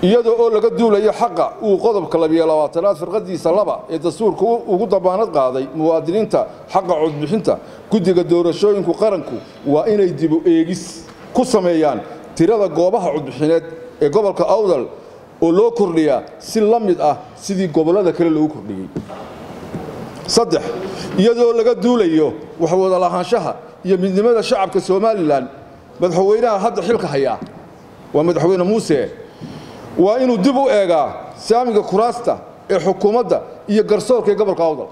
iyadoo oo laga duulayo xaqa uu qodobka labiyo labaatanaad firqadiisa laba ee dastuurka ugu dabaanad qaaday muwaadiniinta xaqa codbixinta guddiga doorashooyinku qaranku waa inay dibu eegis ku sameeyaan tirada goobaha codbixineed ee gobolka awdal oo loo kordhiyaa si la mid ah sidii gobollada kale loogu kordhiyey saddex iyadoo laga duulayo waxwada lahaanshaha iyo midnimada shacabka somalilan madaxweynaha hadda xilka hayaa waa madaxweyne muuse waa inuu dib u eegaa saamiga kuraasta ee xukuumadda iyo garsoorka ee gobolka awdal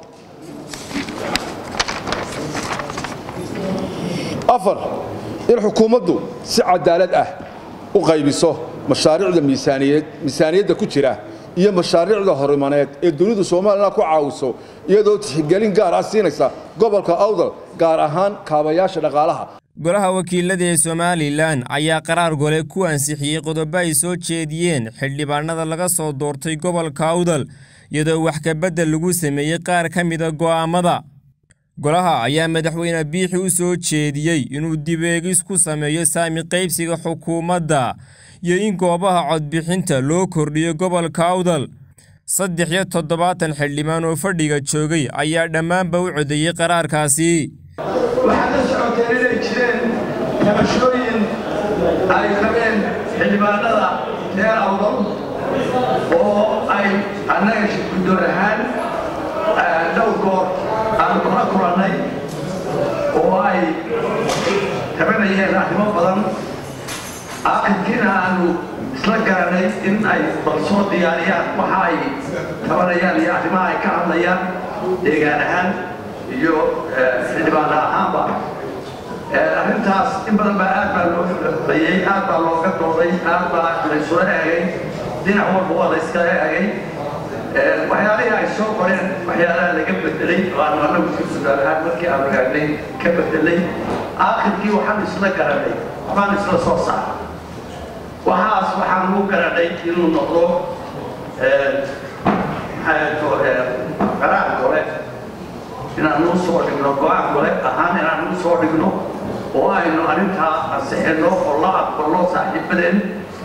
afar in xukuumaddu si cadaalad ah u qaybiso mashaariicda miisaaniyadda ku jira iyo mashaariicda horimaneed ee dunidu somalilan ku caawiso iyadoo tixgelin gaar ah siinaysa gobolka awdal gaar ahaan kaabayaasha dhaqaalaha golaha wakiilada ee somalilan ayaa qaraar gole ku ansixiyey qodobo ay soo jeediyeen xildhibaanada laga soo doortay gobolka awdal iyadoo wax kabeddel lagu sameeyey qaar ka mida go'aammada golaha ayaa madaxweyne biixi u soo jeediyey inuu dibeegis ku sameeyo saami qaybsiga xukuumadda iyo in goobaha codbixinta loo kordhiyo gobolka awdal saddex iyo toddobaatan xildhibaan oo fadhiga joogay ayaa dhammaanba u codeeyey qaraarkaasi waxaad la socoteen inay jireen tabashooyin ay qabeen xildhibaanada reer awdal oo ay annaga guddoon ahaan dhowr goor aanu kula kulannay oo ay tabanayeen arrimo badan aakhirkiina aanu isla garanay in ay bal soo diyaariyaan waxa ay tabanayaan iyo arrimaha ay ka hadlayaan deegaan ahaan iyo xildhibaana ahaanba arrintaas in badan baa aad baa loo xulxulayey aad baa looga dooday aad baa laysula eegay dhinac walba waa layskala eegay waxyaalihii ay soo qoreen waxyaalaha laga bedelay waanu annagu si gudaal ahaan markii aanu eegnay ka bedelay aakhirkii waxaan isla garanay waxbaan isla soo saaray waxaas waxaan ugu garanay inuu noqdo qaraar gole inaan u soo dhigno go-aan gole ahaan inaan u soo dhigno oo aynu arrintaa ansixino oo la aqbalno saaxiibadeen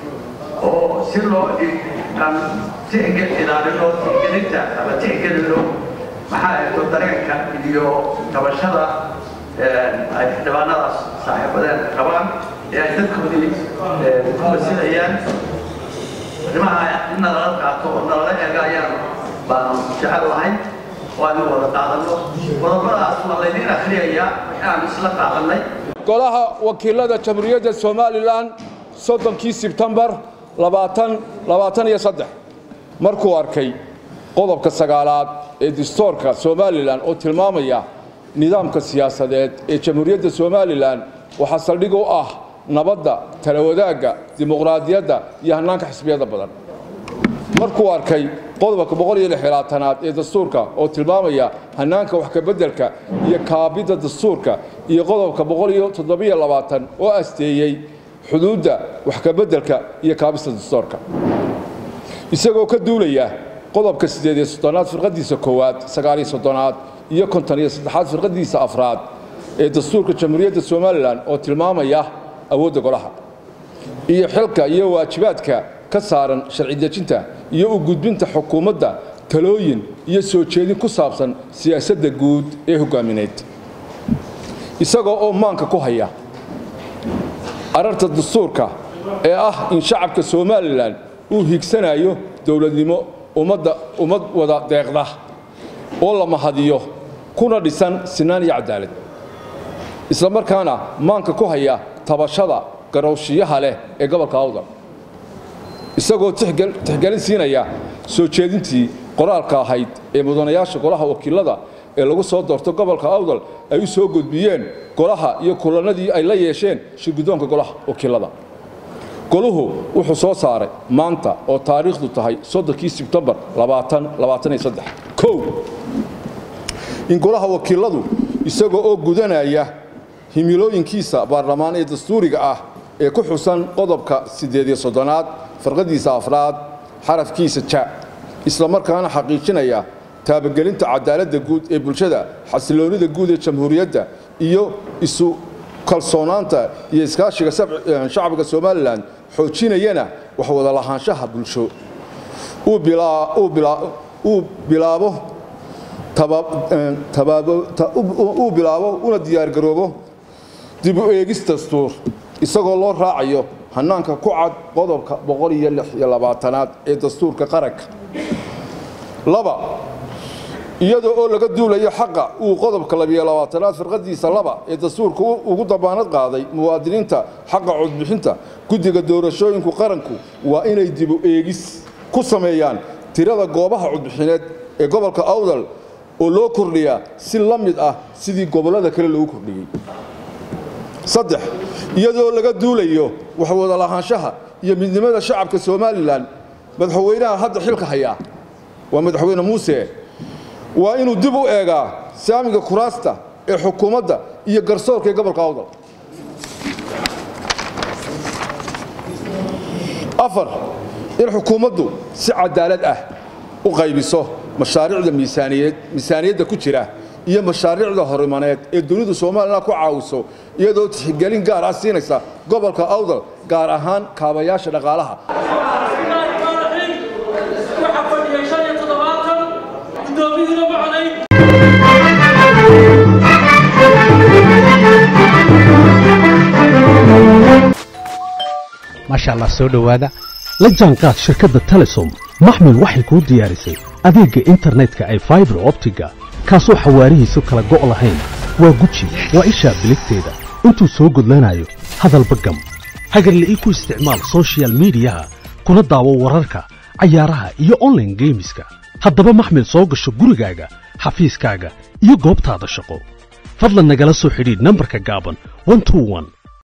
oo si loo aan tixgel ilaalino tixgelinta ama tixgelino maxaa eeto dareenka iyo tabashada ay xildhibaanadaas saaxiibadeen qabaan ee ay dadkoodii ku masilayaan arrimaha in nalala qaato oo nalala eega ayaan baanu jecel lahay waanu wada qaadanno qodobadaas waa laydiin akhriyayaa waxaan isla qaadannay golaha wakiilada jamhuuriyadda somalilan soddonkii sebtembar labaatan labaatan iyo saddex markuu arkay qodobka sagaalaad ee dastuurka somalilan oo tilmaamaya nidaamka siyaasadeed ee jamhuuriyadda somalilan waxaa saldhig u ah nabadda tala wadaagga dimuqraadiyadda iyo hannaanka xisbiyada badan markuu arkay qodobka boqol iyo lixlaatanaad ee dastuurka oo tilmaamaya hannaanka wax kabeddelka iyo kaabidda dastuurka iyo qodobka boqol iyo toddobiyo labaatan oo asteeyey xuduudda wax kabeddelka iyo kaabista dastuurka isagoo ka duulaya qodobka siddeed iyo soddonaad firqadiisa koowaad sagaal iyo soddonaad iyo konton iyo saddexaad firqadiisa afraad ee dastuurka jamhuuriyadda somalilan oo tilmaamaya awoodda golaha iyo xilka iyo waajibaadka ka saaran sharci dejinta iyo u gudbinta xukuumadda talooyin iyo soo jeedin ku saabsan siyaasadda guud ee hogaamineed isagoo oo maanka ku haya ararta dastuurka ee ah in shacabka somalilan uu higsanayo dowladnimo ummadda ummad wada deeqda oo la mahadiyo kuna dhisan sinaan iyo cadaalad isla markaana maanka ku haya tabashada garowshiyaha leh ee gobolka awdal isagoo tixgelin siinaya soo jeedintii qoraalka ahayd ee mudanayaasha golaha wakiilada ee lagu soo doorto gobolka awdal ay u soo gudbiyeen golaha iyo kulannadii ay la yeesheen shirguddoonka golaha wakiilada goluhu wuxuu soo saaray maanta oo taariikhdu tahay soddonkii sebtembar kow in golaha wakiiladu isagoo oo gudanaya himilooyinkiisa baarlamaan ee dastuuriga ah ee ku xusan qodobka siddeed iyo soddonaad farqadiisa afraad xarafkiisa ja isla markaana xaqiijinaya taabagelinta cadaaladda guud ee bulshada xasiloonnida guud ee jamhuuriyadda iyo isu kalsoonaanta iyo iskaashiga shacbiga somalilan xoojinayana wax wada lahaanshaha bulsho uu bilaabo uu bilaabo una diyaargaroobo dib u eegis dastuur isagoo loo raacayo hannaanka ku cad qodobka aad ee dastuurka qaranka laba iyadoo oo laga duulayo xaqa uu qodobka aad firqadiisa laba ee dastuurka ugu damaanad qaaday muwaadiniinta xaqa codbixinta guddiga doorashooyinku qaranku waa inay dibu eegis ku sameeyaan tirada goobaha codbixineed ee gobolka awdal oo loo kordhiyaa si la mid ah sidii gobollada kale loogu kordhiyey saddex iyadoo laga duulayo waxwada lahaanshaha iyo midnimada shacabka somalilan madaxweynaha hadda xilka hayaa waa madaxweyne muuse waa inuu dib u eegaa saamiga kuraasta ee xukuumadda iyo garsoorka ee gobolka awdal afar in xukuumaddu si cadaalad ah u qaybiso mashaariicda miisaaniyadda ku jira iyo mashaariicda horimaneed ee dunidu somalilan ku caawiso iyadoo tixgelin gaar ah siinaysa gobolka awdal gaar ahaan kaabayaasha dhaqaalaha maasha allah soo dhowaada la jaanqaad shirkadda telesom maxmil waxay kuu diyaarisay adeegga internetka ay faibar optiga kaasoo xawaarihiisu kala go' lahayn waa guji waa ishaa biligteeda intuu soo gudlanayo hadalba gam hagarla'ii ku isticmaal sochial midiyaha kuna daawo wararka cayaaraha iyo onlaine geemiska haddaba maxmil soo gasho gurigaaga xafiiskaaga iyo goobtaada shaqo fadlan nagala soo xidhiidh nambarka gaaban